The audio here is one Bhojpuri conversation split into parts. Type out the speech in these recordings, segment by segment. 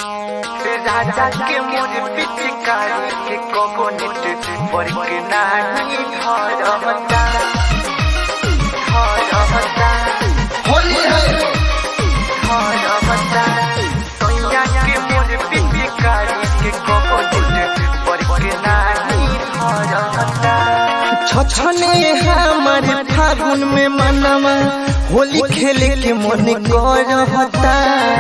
राजा के मोर पिचकारी के कोकोनट पर के नाही धरमता धरमता होली है धरमता सोया के मोर पिचकारी के कोकोनट पर के नाही धरमता छछने हमर फागुन में मनवा होली खेले के मन करहता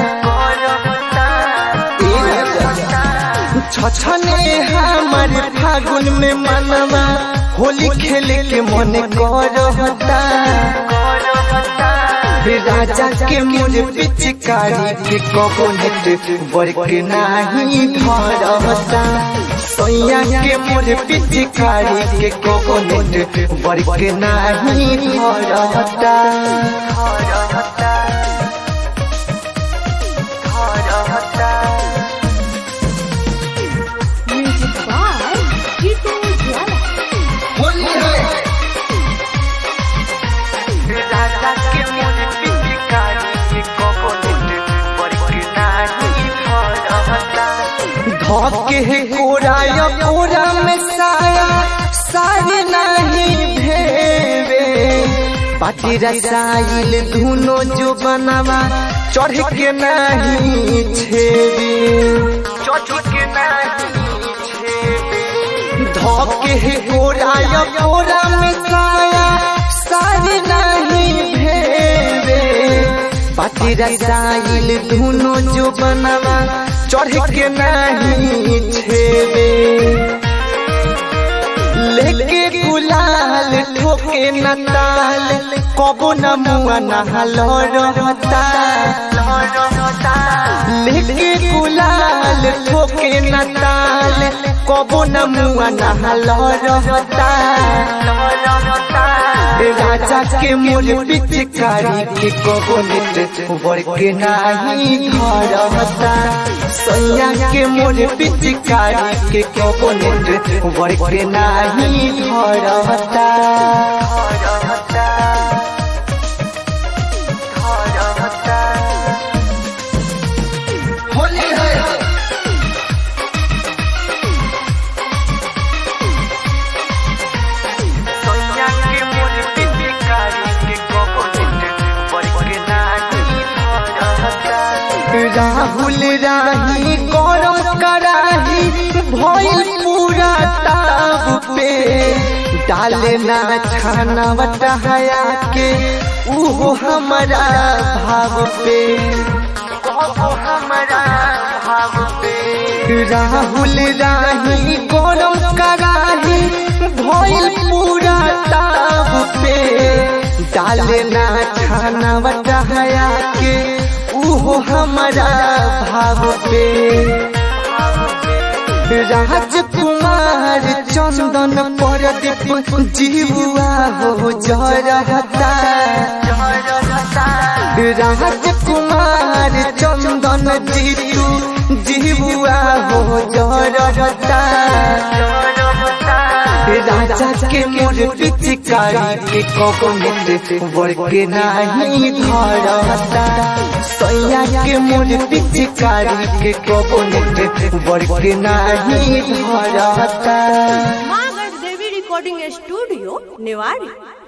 छछने हमर फागुन में मनवा होली खेले के मन करहता राजा के मोर पिचकारी के कोकोनट बरक नाही धरहता सैया के मोर पिचकारी के कोकोनट बरक नाही धरहता Music by Jitu Jwala. Holi है राजा के मोर पिचकारी के कोकोनट पर के नाही धरमता धके है कोरा या कोरा में साया सारे नहीं भेवे पाटी रसाइल धुनो जो बनवा चढ़ के नहीं छेवे चोटी नाही छेबे धके है कोरा या कोरा में साया सारे नहीं भेवे पाटी रसाइल धुनो जो बनवा चढ़ के नहीं छेवे लेके गुलाल ठोके न ताल कबो न मुआ नहल रहता लेके गुलाल ठोके न ताल कबो न मुआ नहल रहता राजा के मोर पिचकारी के कबो नेट के नाही धरता सैया के मोर पिचकारी के कबो नेट के नाही धरता होली है सोया के मोर पिचकारी के कोकोनट पर के नाही धरमता राहुल राही गरम कराही भइल पूरा ताब पे डाले ना छाना बटहाया के उहो हमारा भाव पे कहो हमरा भाव पे राहुल राही गरम कराही भइल पूरा ताब पे डाले ना छाना बटहाया के उहो हमारा भाव पे राजकुमार चंदन परदीप जीवा हो जरहता राजकुमार चंदन जीतू जीवा हो जरहता राजा के मोर पिचकारी के कोकोनट बरके नाही धरता सैया के मोर पिचकारी के कोकोनट बरके नाही धरता Magar Devi Recording Studio, Newari.